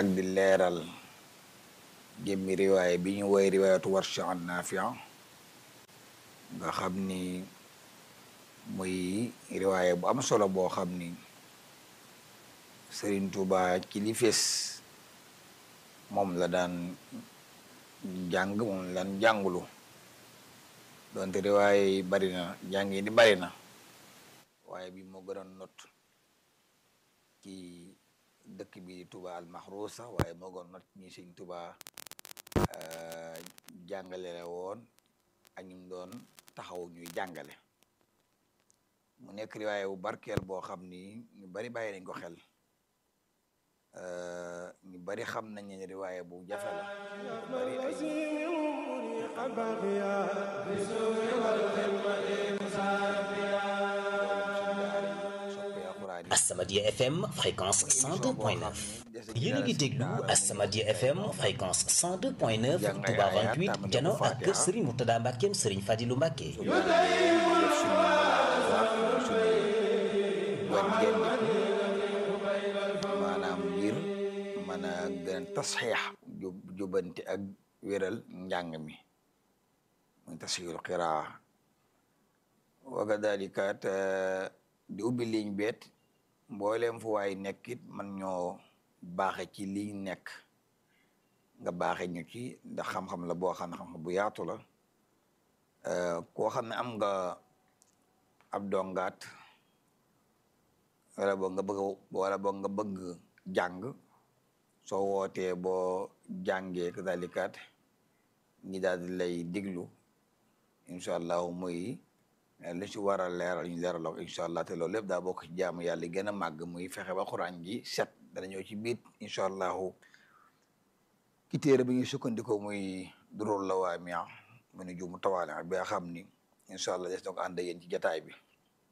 ak di leeral jëmmi riwaaya bi ñu woy riwaayatu Warsh an Naafi' nga xam ni muy riwaaya bu am solo boo xam ni Sëriñ Tuuba ci li fees moom la daan jàng moom la daan jàngulu donte riwaaya yi bari na jàng yi di bari na waaye bi moo gënoon not ci dëkk bi di Tuuba al Mahrusa waaye moo gënoon not ñi Sëriñ Tuuba jàngale la woon ak ñum doon taxaw ñuy jàngale mu nekk riwaaya bu barkeel boo xam ni ñu bari bàyyi nañ ko xel ñu bari xam nañ ne riwaaya bu jafe la ñu bari ay As-Samadiyya FM fréquence 102.9 yéen a ngi déglu As-Samadiyya FM fréquence 102.9 Touba 28 jano ak kër Serigne Mourtada Mbackeem Serigne Fadilou Mbacke maanaam ngir mën a gën a tasxiix jubanti ak wéral njàng mi muy tasxiixul qiraa wa kadalika te di ubbi liñ beet mbooleem fu waay nekkit man ñoo baaxe ci liñ nekk nga baaxe ñu ci ndax xam-xam la boo xam ne xam-xam bu yaatu la koo xam ne am nga ab dongaat wala boog nga bëgg wala boog nga bëgg jàng soo wootee boo jàngee kadalikaat ñi daal di lay diglu incha allahu muy li ci war a leeral ñu leeral ko incha allah te loolu lépp daa bokk ci jaamu yàlla gën a màgg muy fexe ba xuraan ji set dana ñëw ci biit incha allahu ki téere bi ñuy sukkandikoo muy durul la waa mia mu ne jumu tawaale bi nga xam ni incha allah des na ko ànd yéen ci jataay bi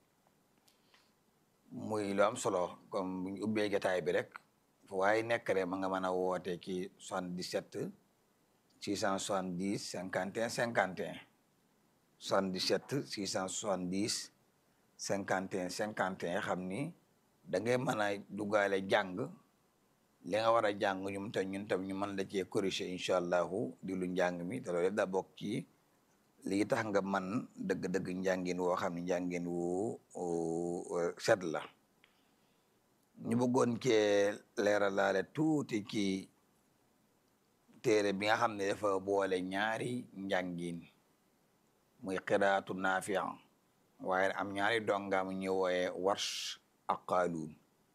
muy lu am solo comme bu ñu ubbee jataay bi rek fu waaye nekk rek ma nga mën a woote ci 77 670 51 51 77 670 51 51 xam ni da ngay mën a duggaale jàng li nga war a jàng ñum tam ñun tam ñu mën la cee corriger incha allahu di lu njàng mi te loolu yëpp daa bokk ci lii tax nga man dëgg-dëgg njàngin woo xam ne njàngin wu set la ñu bëggoon cee leeralaale tuuti ci téere bi nga xam ne dafa boole ñaari njàngin muy qiraatu naafiya waaye am ñaari dongaam ñu wooye warsh ak qaaluun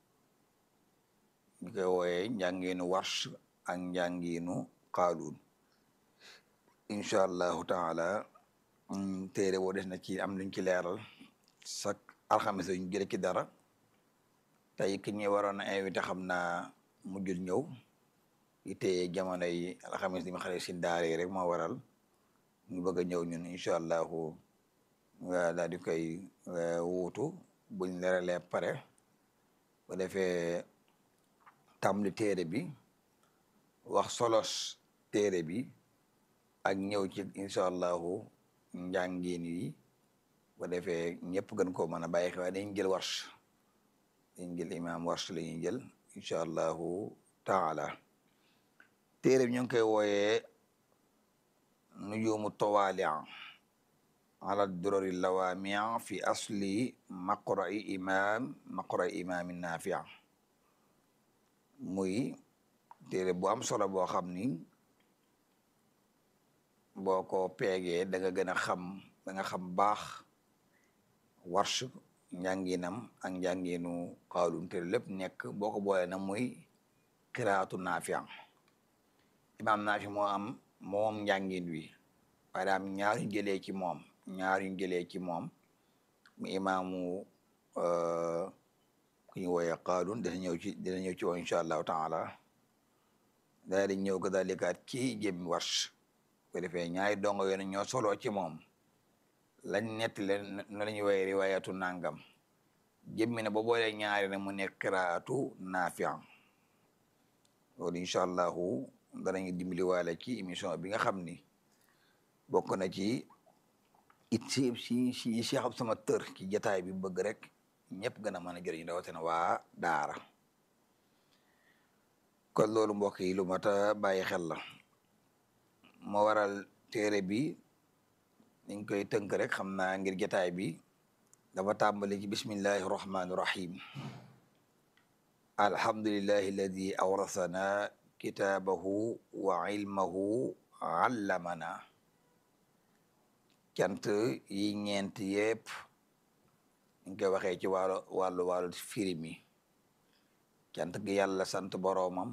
ñu koy wooye njànginu warsh ak njànginu qaaluun incha allahu taala téere boo des na ci am luñ ci leeral sak alxames ñu jële ci dara tey ki ñuy waroon a invité xam naa mujjul ñëw ite jamono yi alxames di ma xale si daara yi rek moo waral ñu bëgg a ñëw ñun incha allahu daal di koy wuutu buñ leeralee pare bu defee tàmbali téere bi wax solos téere bi ak ñëw ci incha allahu njàngin yi bu defee ñëpp gën koo mën a bàyyi xel waaye dañ jël warsh dañ jël imam warsh la ñuy jël incha allahu taala téere bi ñu ngi koy wooyee nujumu tawaali ala durari lawaamia fi asli maqra'i imam maqra'i imam nafia muy téere bu am solo boo xam ni boo ko peegee da nga gën a xam da nga xam baax warsh njànginam ak njànginu xaalun te lépp nekk boo ko boole na muy qiraatu nafia imam nafi moo am moom njàngin wi waaye daam ñaar ñu jëlee ci moom ñaar ñu jëlee ci moom mu imaamu ku ñu wooyee qaalun dina ñëw ci dina ñëw ci woo incha allahu taala daal di ñëw ko dalikaat ci jëmmi warsh ko defee ñaari dongo yoon ñoo soloo ci moom lañ nett leen na la ñuy wooyee riwaayatu nangam jëmmi ne ba boolee ñaari ne mu nekk qiraatu naafi loolu incha allahu danañu dimbali waale ci émission bi nga xam ni bokk na ci it si si si si xam sama tër ci jataay bi bëgg rek ñëpp gën a mën a jëriñu rawatina waa daara kon loolu mbokk yi lu mat a bàyyi xel la moo waral téere bi niñ koy tënk rek xam naa ngir jotaay bi dafa tàmbali ci bismillahi rahmaani rahim alhamdulillahi alladi awrasana kitaabahu wa ilmahu allamana cant yi ñeent yépp ñu koy waxee ci wàllu wàllu wàllu firi mi cant gi yàlla sant boroomam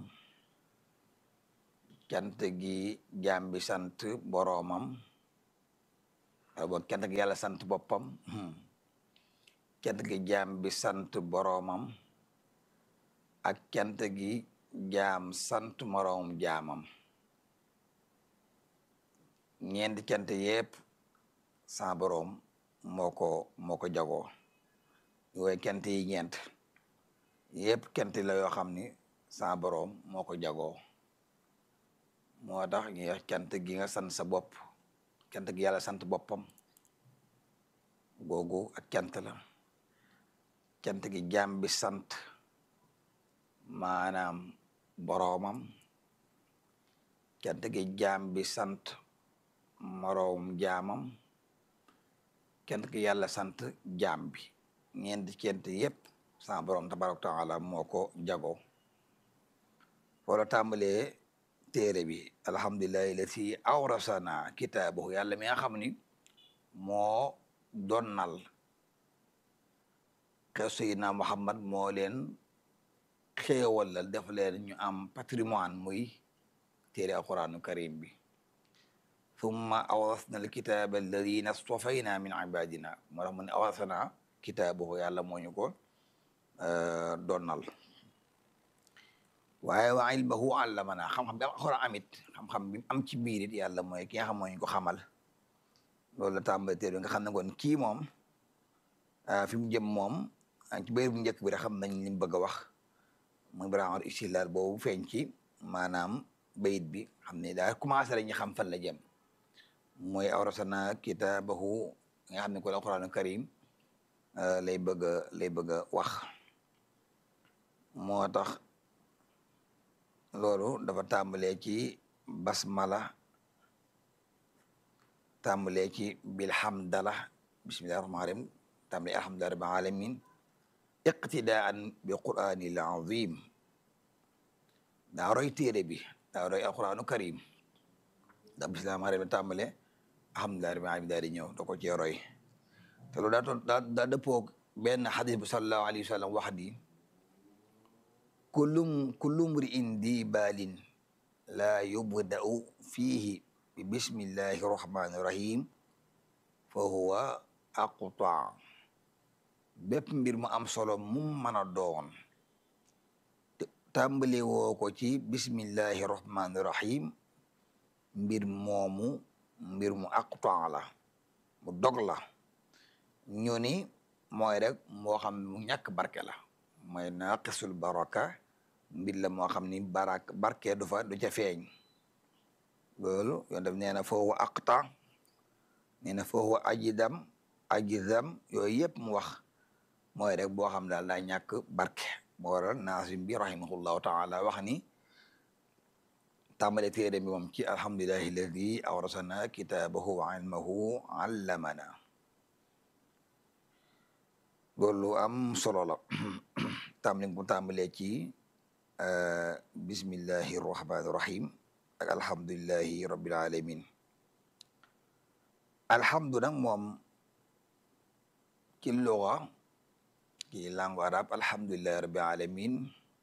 cant gi jaam bi sant boroomam wala boog cant gi yàlla sant boppam cant gi jaam bi sant boroomam ak cant gi jaam sant moroomam jaamam ñeenti cant yépp sa boroom moo ko moo ko jagoo yooyu cant yi ñeent yépp cant la yoo xam ni sa boroom moo ko jagoo moo tax ñu wax cant gi nga sant sa bopp cant gi yàlla sant boppam googu ak cant la cant gi jaam bi sant maanaam boroomam cant gi jaam bi sant moroom jaamam cant gi yàlla sant jaam bi ñeenti cant yépp sa boroom tabaraka taala moo ko jagoo wala tàmbalee téere bi alhamdulillahi lati awrasana kitaabahu yàlla mi nga xam ni moo donnal xew sayidna muhammad moo leen xéewalal def leen ñu am patrimoine muy téere alquranu karim bi thumma awrasna alkitaba alladina stafayna min ibadina moo tax mu ne awrasana kitaabahu yàlla moo ñu ko donnal waaye wa ilmahu allamana xam-xam bi am alxuraan amit xam-xam bi am ci biir it yàlla mooy ki nga xam moo ñu ko xamal loolu la tàmbali téere nga xam ne kon kii moom fi mu jëm moom ci béy bu njëkk bi rek xam nañ li mu bëgg a wax muy baraxar istilaal boobu feeñ ci maanaam bayit bi xam ne daal commencé la ñu xam fan la jëm mooy awrasana kitaabahu nga xam ne kon alxuraanu karim lay bëgg a lay bëgg a wax moo tax loolu dafa tàmbalee ci basmala tàmbalee ci bilhamdala bismillahi rahmaani rahim tàmbalee alhamdulillahi rabbil alamin iqtidaan bi quraanil azim daa roy téere bi daa roy alquranu karim da bismillahi rahmaani rahim tàmbalee alhamdulillahi rabbil alamin daal di ñëw da ko cee roy te loolu daa toon daa daa dëppoo benn xadis bu sallallahu alayhi wa sallam wax di kullum kullum ri'in di baalin laa yubda'u fiihi bi bismillahi rahmaani rahim fa huwa aqta bépp mbir mu am solo mu mën a doon tàmbali woo ko ci bismillahi rahmaani rahim mbir moomu mbir mu aqta la mu dog la ñu ni mooy rek moo xam mu ñàkk barke la mooy naaqisul baraka mbir la moo xam ni barak barke du fa du ca feeñ loolu yoon def nee na foofu aqta nee na foofu ajidam ajidam yooyu yëpp mu wax mooy rek boo xam daal daa ñàkk barke moo waral naasim bi rahimahullahu taala wax ni tàmbale téere bi moom ci alhamdulillahi alladi awrasana kitaabahu wa ilmahu allamana loolu am solo la tàmbali bu tàmbalee ci bismillahi rahmaani rahim ak alhamdulillahi rabbil alamin alhamdu nag moom ci luga ci langue arabe alhamdulillahi rabbil alamin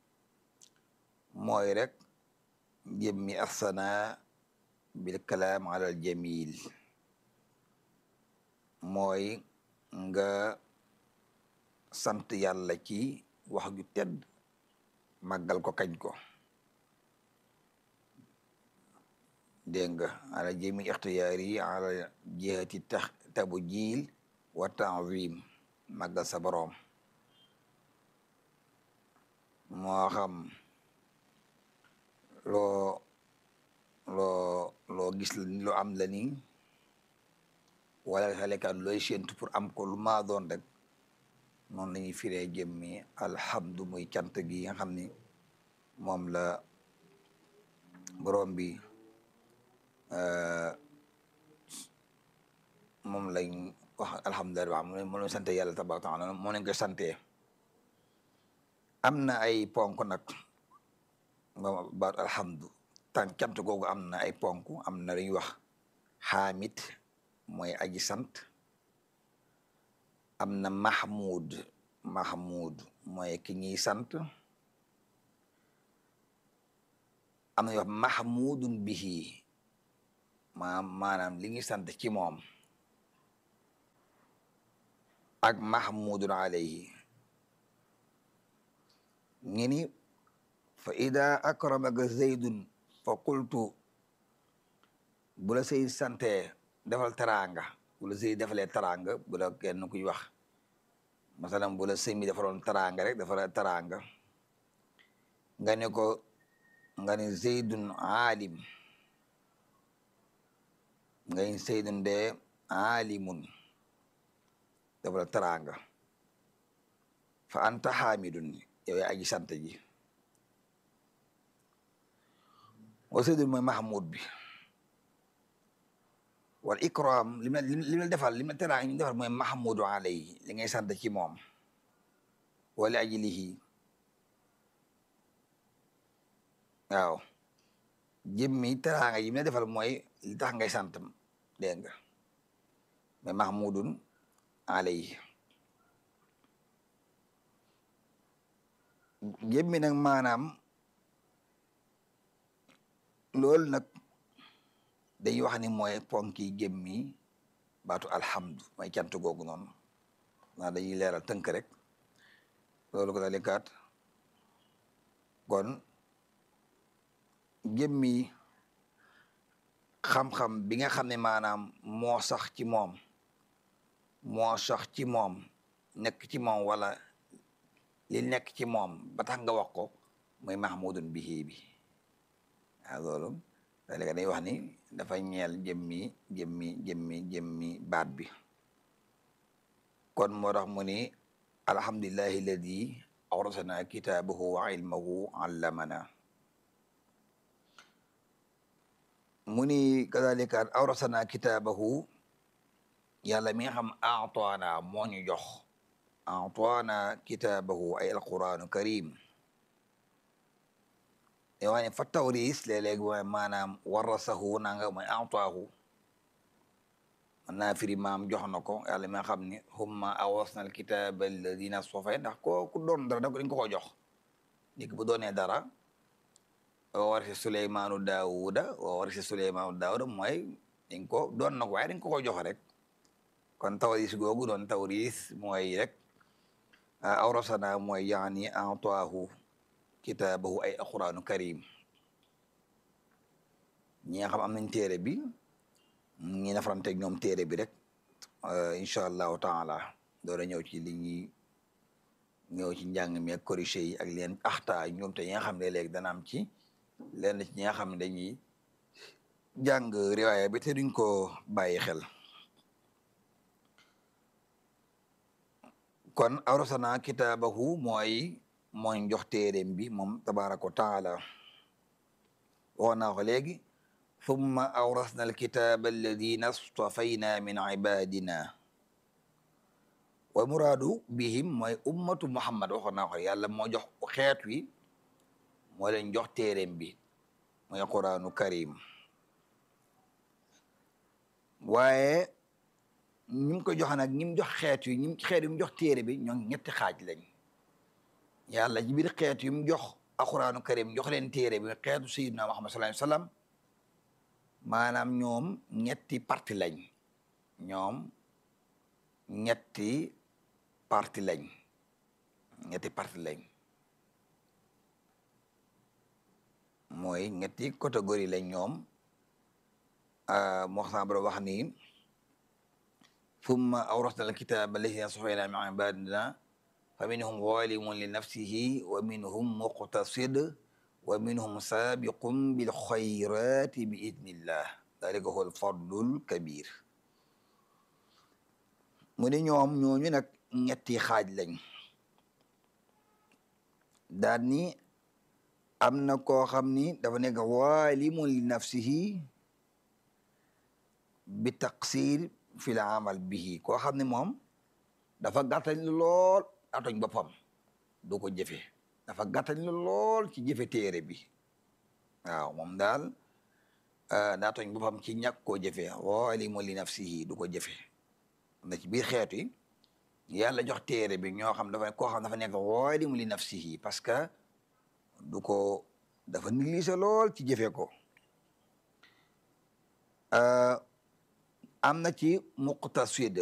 mooy rek jëmmi asana bil kalaam ala al jamil mooy nga sant yàlla ci wax ju tedd màggal ko kañ ko dégg nga ala jami ixtiyaar yi ala jihati tax tabu jiil wa tanzim màggal sa boroom moo xam loo loo loo gis la ni loo am la ni wala xalekat looy séentu pour am ko lu maa doon rek noonu la ñuy firee jëmmi alhamdu muy cant gi nga xam ni moom la borom bi moom lañ wax alhamdulilah moom lañ sante yàlla tabaaraka taala moo lañ koy sante am na ay ponk nag baat alhamdu tan cant googu am na ay ponk am na lu ñuy wax xaamit mooy aji sant am na mahmud mahmud mooy ki ñuy sant am na ñuy wax mahmudun bihi ma maanaam li ñuy sant ci moom ak mahmudun alayhi ngi ni fa ida akramaka zaydun fa qultu bu la say sante defal teraanga bu la sëy defalee teraanga bu la kenn kuy wax masalan bu la sëy mi defaloon teraanga rek defal teraanga nga ne ko nga ne zeydun aalim nga ne zeydun de aalimun defal teraanga fa anta xaamidun yow yaa aji sant ji wa zeydun mooy mahmud bi wal ikram li ma li ma defal li ma teraanga ñu defal mooy mahmudu alayhi li ngay sant ci moom wala ajlihi waaw jëmmi teraanga yi ma defal mooy li tax ngay sant dégg nga mais mahmudun alayhi jëmmi nag maanaam loolu nag dañuy wax ni mooy ponki jëmmi baatu alhamdu mooy cant googu noonu naa dañuy leeral tënk rek loolu ko dalikaat kon jëmmi xam-xam bi nga xam ne maanaam moo sax ci moom moo sax ci moom nekk ci moom wala li nekk ci moom ba tax nga wax ko mooy mahmudun bihi bi waaw loolu léegi day wax ni dafa ñeel jëmmi jëmmi jëmmi jëmmi baat bi kon moo tax mu ni alhamdulillahi alladi awrasana kitaabahu wa ilmahu allamana mu ni kadalika awrasana kitaabahu yàlla mi nga xam aataana moo ñu jox aataana kitaabahu ay alquranu karim yoo xam ne fa tawris léeg-léeg mooy maanaam warasahu nanga mooy ataahu man naa firi maam jox na ko yàlla mi nga xam ne humma awasna al kitaba alladina sofay ndax ko ku doon dara da dañ ko ko jox nit bu doonee dara wa warisi suleymaanu daawuda wa warisi suleymaanu daawuda mooy dañ ko doon na ko waaye dañ ko ko jox rek kon tawris googu doon tawris mooy rek awrasana mooy yaani ataahu kitaabahu ay alquranu karim ñi nga xam am nañ téere bi ñi nafarante ñoom téere bi rek incha allahu taala doora ñëw ci li ñuy ñëw ci njàng mi ak corrigé yi ak leen axta ñoom te ñi nga xam ne léegi dana am ci leen ci ñi nga xam ne dañuy jàng riwaaya bi te duñ ko bàyyi xel kon awrasana kitaabahu mooy mooy jox téeréem bi moom tabaraka wa taala waxoon naa ko léegi thumma awrasna alkitaba alladina stafayna min ibadina wa muraadu bihim mooy ummatu muhammad waxoon naa ko yàlla moo jox xeet wi moo leen jox téeréem bi mooy quranu karim waaye ñi ko jox nag ñi mu jox xeet wi ñi xeet yi mu jox téere bi ñoo ñetti xaaj lañ yàlla ci biir xeet yu mu jox alquranu karim jox leen téere bi xeetu sayyidina muhammad sallallahu alayhi wasallam maanaam ñoom ñetti parti lañ ñoom ñetti parti lañ ñetti parti lañ mooy ñetti catégorie lañ ñoom moo xam ne wax ni thumma awrasna alkitaba alladhina stafayna min ibadina fa minhum zalimun li nafsihi wa minhum muqtasid wa minhum sabiqun bil khayrati bi idnillah dalika huwa al fadlul kabir mu ni ñoom ñooñu nag ñetti xaaj lañ daan ni am na koo xam ni dafa nekk waalimun li nafsihi bi taqsir fi l amal bihi koo xam ne moom dafa gàttañ lool atoñ boppam du ko jëfe dafa gàttañ lool ci jëfe téere bi waaw moom daal daa toñ boppam ci ñàkk koo jëfe waalimun li nafsihi du ko jëfe na ci biir xeetu yi yàlla jox téere bi ñoo xam dafa koo xam dafa nekk waalimun li nafsihi parce que du ko dafa négligé lool ci jëfe ko am na ci muqtasid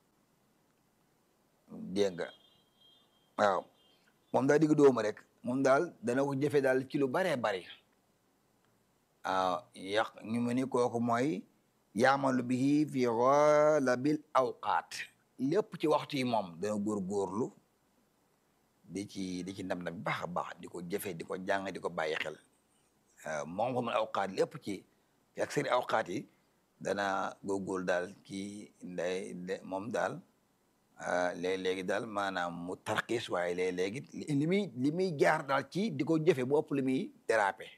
dégg nga waaw moom daal digg dóomu rek moom daal dana ko jëfe daal ci lu baree bari waaw yàq ñu mu ni kooku mooy yaamalu bihi fi ghalabil awqaat lépp ci waxtu yi moom dana góorgóorlu di ci di ci ndam ndam baax a baax di ko jëfe di ko jàng di ko bàyyi xel moom xamul awqaat lépp ci ak seen awqaat yi dana góorgóorlu daal ci nday moom daal léeg-léegi daal maanaam mu tarxiis waaye léeg-léegi li muy li muy jaar daal ci di ko jëfe bu ëpp li muy dérapé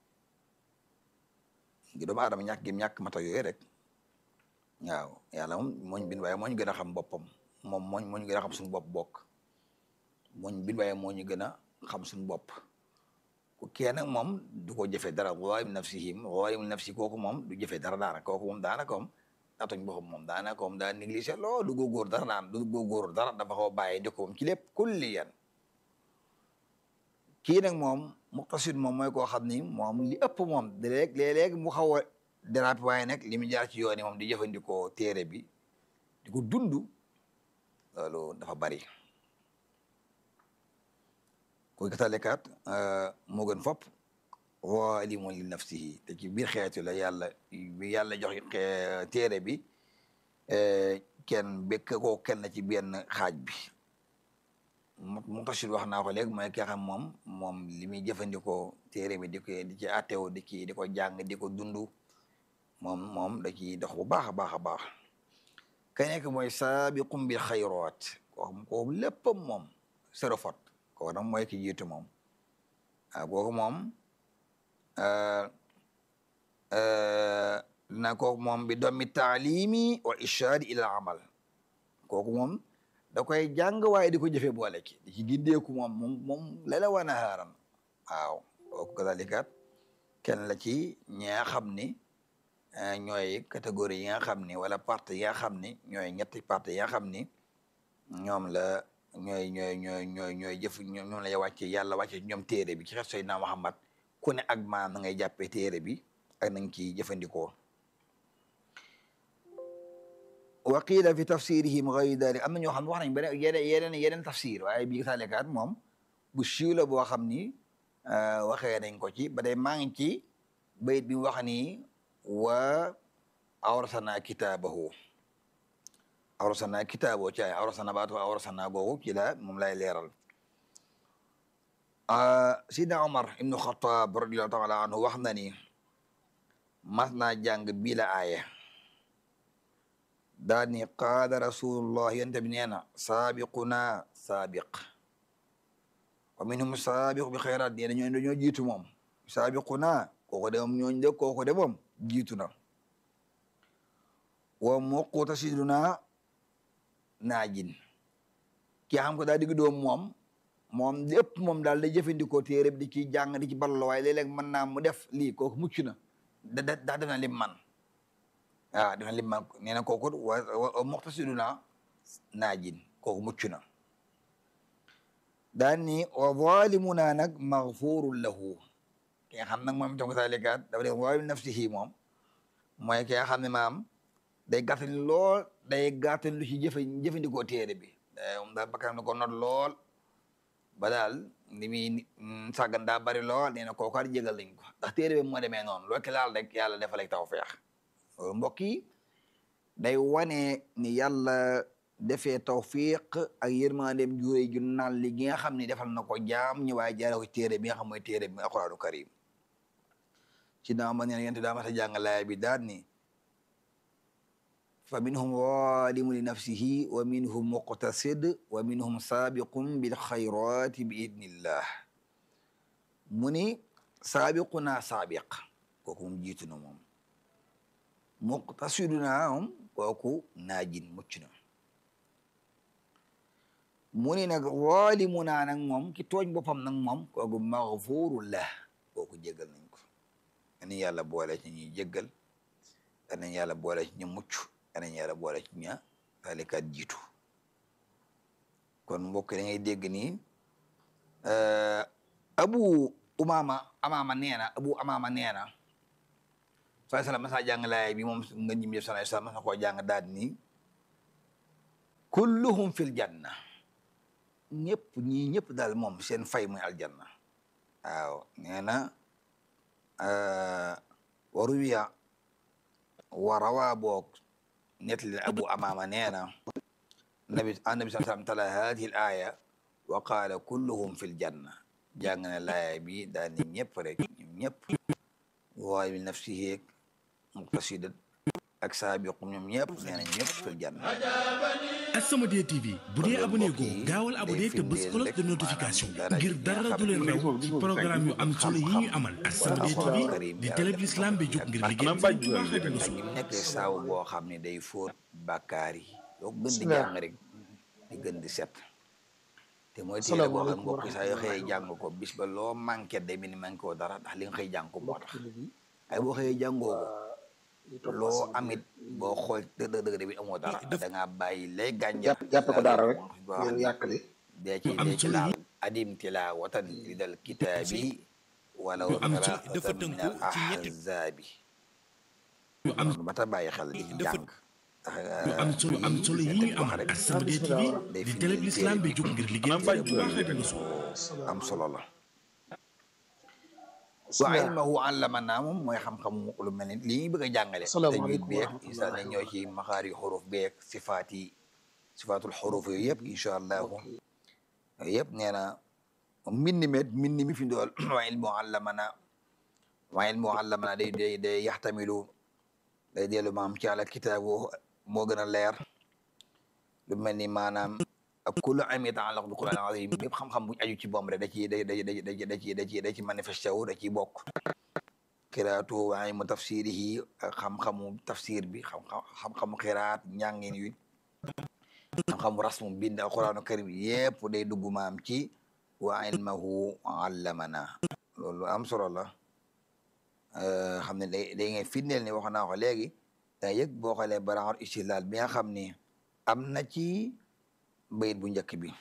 ngi doomu aadama ñàkk gi ñàkk mata yooyu rek waaw yàlla moom mooñ bin waaye moo ñu gën a xam boppam moom mooñ moo ñu gën a xam suñu bopp bokk mooñ bin waaye moo ñu gën a xam suñu bopp ku kee nag moom du ko jëfe dara waalim nafsihim waalim nafsi kooku moom du jëfe dara daanaka kooku moom daanaka moom atoñ boppam moom daanaka moom daa négligé lool du góorgóor dara daan du góorgóor dara dafa xaw bàyyi di ko moom ci lépp kulli yan kii nag moom muqtasid moom mooy koo xam ni moom li ëpp moom léeg léeg mu xaw a déraper waaye nag li mu jaar ci yoon yi moom di jëfandikoo téere bi di ko dund loolu dafa bari kuy katalekat moo gën fopp waalimun li nafsihi te ci biir xeetu la yàlla bi yàlla jox téere bi kenn bekk koo kenn ci benn xaaj bi muqtasid wax naa ko léegi mooy ki xam moom moom li muy jëfandikoo téere bi di ko di ci attew di ki di ko jàng di ko dund moom moom da ciy dox bu baax a baax a baax ka nekk mooy saabiqum bil xayraat koo xam kooku léppam moom sero fot kooku nag mooy ki jiitu moom waaw kooku moom na kooku moom bi dommi taalimi wal ishaadi ila amal kooku moom da koy jàng waaye di ko jëfe boole ki di ci gindeeku moom moom moom lala wana haaran waaw kooku kadalikat kenn la ci ñi nga xam ni ñooy catégorie yi nga xam ni wala partie yi nga xam ni ñooy ñetti partie yi nga xam ni ñoom la ñooy ñooy ñooy ñooy ñooy jëf ñoom la wàcce yàlla wàcce ñoom téere bi ci xet Seydina Muhammad ku ne ak maanaam na ngay jàppee téere bi ak nañ ci jëfandikoo wa qiila fi tafsirihim gayri dalik am na ñoo xam ne wax nañ beneen yeneen yeneen yeneen tafsir waaye bii taalekaat moom bu siiw la boo xam ni waxee nañ ko ci ba day maa ngi ci bayit bi wax ni wa awrasana kitaabahu awrasana kitaaboo ci ay awrasana baatu awrasana googu ci la moom lay leeral sidna Omar ibnu Xataab radiallahu taala anhu wax na ni mas naa jàng bii la aaya daa ni qaala rasulullah yonte bi nee na saabiquna saabiq wa minhum saabiqu bi xayraat nee na ñooñu dañoo jiitu moom saabiquna kooku de moom ñooñu de kooku de moom jiitu na wa muqtasiduna naajin ki xam ko daa digg doom moom moom lépp moom daal day jëfandikoo téere bi di ci jàng di ci ballo waaye léeg-léeg mën naa mu def lii kooku mucc na da da daa def na lim man waaw def na lim man nee na kooku wa muqtasiduna naajin kooku mucc na daan ni wa zalimuna nag maghfurun lahu ki nga xam nag moom itam ko saalikaat dafa def waayu nafsihi moom mooy ki nga xam ne maam day gàttal lool day gàttal lu ci jëfe jëfandikoo téere bi moom daal bakkanam na ko not lool ba daal li muy sàggan daa bari lool nee na kooku at jégal nañ ko ndax téere bi moo demee noonu loo ki laal rek yàlla defal ak tawfeex loolu mbokk yi day wane ni yàlla defee tawfiq ak yërmandeem juure ju naan li gi nga xam ne defal na ko jaam ñi waaye jaare ko téere bi nga xam mooy téere bi alquraanu karim ci daa ma neen yente daa ma ta jàng laaya bi daal ni fa minhum zalimun li nafsihi wa minhum muqtasid wa minhum sabiqun bil xayrati bi idnillah mu ni saabiquna saabiq kooku moom jiitu na moom muqtasiduna moom kooku naajin mucc na mu ni nag zalimuna nag moom ki tooñ boppam nag moom kooku maghfurullah kooku jéggal nañ ko anañ yàlla boole ci ñuy jéggal anañ yàlla boole ci ñu mucc anañ yàlla boole ci ña talikat jiitu kon mbokk da ngay dégg ni abu umama amama neena abu amama neena sallallahu alayhi wasallam masa jàng laay bi moom nga ñim yëf sallallahu alayhi wasallam masa koo jàng daal ni kulluhum fil janna ñëpp ñii ñëpp daal moom seen fay muy aljanna waaw nee na waruwiya warawa boog nettali abu amama nee na nabi annabi sallallahu alayhi wasallam tala hadihi al aya wa qaala kulluhum fil janna jàng na laaya bi daal ni ñëpp rek ñoom ñëpp waaye bi nafsihi muqtasidat ak saabiqum ñoom ñëpp nee na ñëpp fil janna As-Samadiyya TV bu dee abonné go gaawal abonné te bës cloche de notification ngir dara du leen raw ci programme yu am solo yi ñu amal As-Samadiyya TV di télé bi l'islam bi jóg ngir liggéey Sëriñ Tuubaa Xaadimu ak Rasuul ñi nekkee saabu boo xam ne day fóot bàkkaar yi yoo gën di jàng rek di gën di set te mooy téere boo xam mbokk saa yoo xëyee jàng ko bis ba loo manqué day mel ni manqué woo dara ndax li nga xëy jàng ko moo tax ay boo xëyee jàngoo ko loo amit boo xool dëgg dëgg dëgg bi amoo dara da ngaa bàyyi lay gànjar jàppe ko daara rek boo xam yow ne yàkkali dee ci am dee ci solo laal adim tilawatan ridal kitaabi walaw Lu am solo thalathatan dafa min tënku al ci ñetti- ahzaabi yu am ba ta bàyyi xel di dafa- jàng yu am solo am solo yi ñu amal As-Samadiyya TV di télé bi l'islam bi jóg ngir liggéey Sëriñ Tuubaa Xaadimu Rasuul am solo la wa ilmahu allamana moom mooy xam-xam lu mel ni li ñuy bëgg a jàngale tajwid Asalaamaaleykum wa beeg rahmatullahi incha allah ñoo ci maxaari xuruf beeg sifaat yi sifaatul xuruf yooyu yëpp incha allahu yooyu yëpp nee na mbind mi mbind mi fi dool wa ilmuhu allamana wa ilmuhu allamana day day day yaxtamilu day dellu maam ci àla kitaabu moo gën a leer lu mel ni maanaam ak kullu ilmin yata'allaqu bil Qur'an al-azim bépp xam-xam bu aju ci boom rek da ciy da da da da da ci da ci da ci manifesté wu da ciy bokk qiraatu wa ilmu tafsirihi ak xam-xamu tafsir bi xam-xam xam-xamu qiraat njàngin wi xam-xamu rasmu bind alquranu karim yépp day dugg maam ci wa ilmahu allamana loolu am solo la xam ne day day ngay firndeel ni wax naa ko léegi da yëg boo xoolee baraxor istilaal bi nga xam ni am na ci bayit bu njëkk bi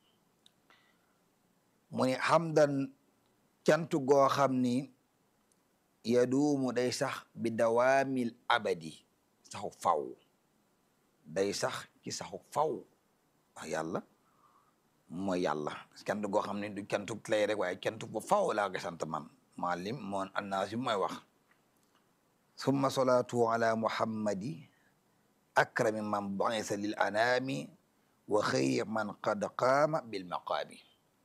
mu ni xamdan cant goo xam ni yaduumu day sax bi dawaamil abadi saxu faw day sax ci saxu faw wax yàlla mooy yàlla cant goo xam ne du cantu lay rek waaye cantu ba faw laa ko sant man maalim moon annaasi mooy wax summa salaatu ala muhammadi akrami man bu'isa lil anami wa xëyri man qad qaama bil maqaami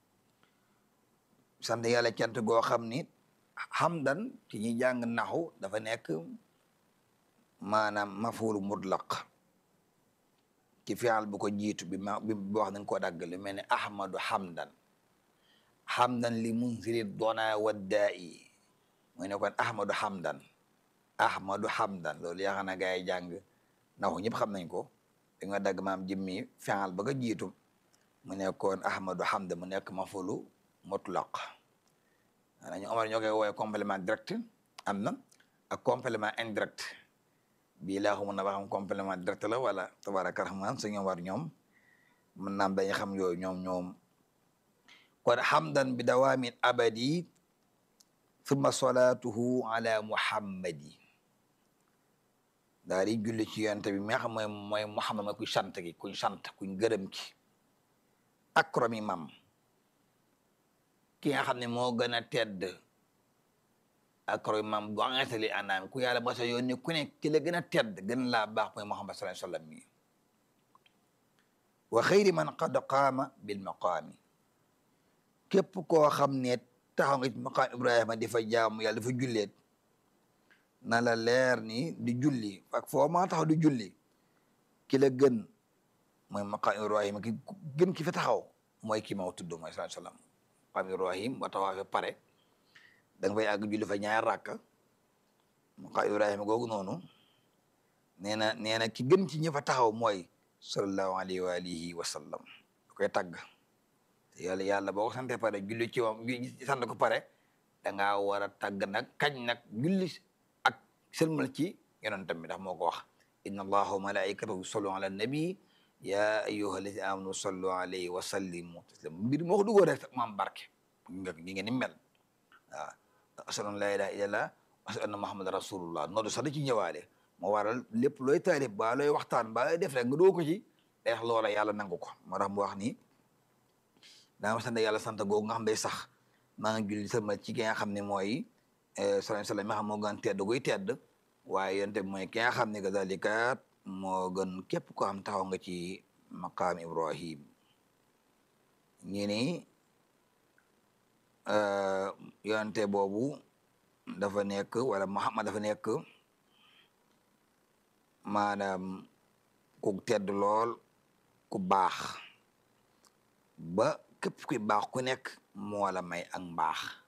sant yàlla cant goo xam ni xamdan ci ñi jàng naxu dafa nekk maanaam mafulu mutlaq ci fi'al bu ko jiitu bi ma bi boo wax dañ koo dagg lu mel ne ahmadu xamdan xamdan li munsiri dona waddaa'i mooy ne kon ahmadu xamdan ahmadu xamdan loolu yaakaar na gaa yi jàng naxu ñëpp xam nañ ko da nga dagg maam jëmmi fi'al ba ko jiitu mu nekkoon ahmadu hamda mu nekk mafulu mutlaq maanaam ñu omar ñoo koy woowee complément direct am na ak complément indirect bii laa xamul na ba xam complément direct la wala tabaraka rahman su ñoom war ñoom mën naam dañu xam yooyu ñoom ñoom kon hamdan bi dawaamin abadi thumma salatuhu ala muhammadi daal di julli ci yonte bi mi nga xam mooy mooy Muhammad mooy kuy sant ki kuñ sant kuñ gërëm ki akrami mam ki nga xam ne moo gën a tedd akrami mam bu angatali anaam ku yàlla ba sa yónni ku ne ki la gën a tedd gën laa baax mooy Muhammad sallallahu alayhi wasallam mi wa xayri man qad qaama bil maqaami képp koo xam ne taxaw nga ci maqaam Ibrahima di fa jaamu yàlla dafa julleet na la leer ni di julli ak foo maa taxaw di julli ki la gën mooy maqaam Ibrahima ki gën ki fi taxaw mooy ki ma tudd mooy sallallahu alayhi wasallam maqaam Ibrahim ba taxaw fi pare da nga fay àgg julli fa ñaar rakka maqaam ibrahima googu noonu nee na nee na ki gën ci ñi fa taxaw mooy sallallahu alayhi wa alihi wa sallam da koy tàgg te yàlla yàlla boo ko sante pare julli ci moom sant ko pare da ngaa war a tàgg nag kañ nag julli ak sëlmal ci yonentam bi ndax moo ko wax inna allaha wa malaikatahu yusallu ala nabi ya ayyuha allazina amanu sallu alayhi wa sallimu taslima mbir moo ko duggoo rek maam barke nga gi ngeen ni mel waaw ashhadu an la ilaha illallah ashhadu anna muhammadan rasulullah noodu sax da ci ñëwaale moo waral lépp looy taarif ba looy waxtaan ba looy def rek nga doo ko ci day wax loola yàlla nangu ko moo tax mu wax ni daa ma sant yàlla sant googu nga xam day sax maa ngi julli sama ci ki nga xam ne mooy salaam salaam mi nga xam moo gën tedd guy tedd waaye yonte mooy ki nga xam ne kazalika moo gën képp ko xam taxaw nga ci maqaam ibrahim ñi ni yonte boobu dafa nekk wala muhammad dafa nekk maanaam ku tedd lool ku baax ba képp kuy baax ku nekk moo la may ak mbaax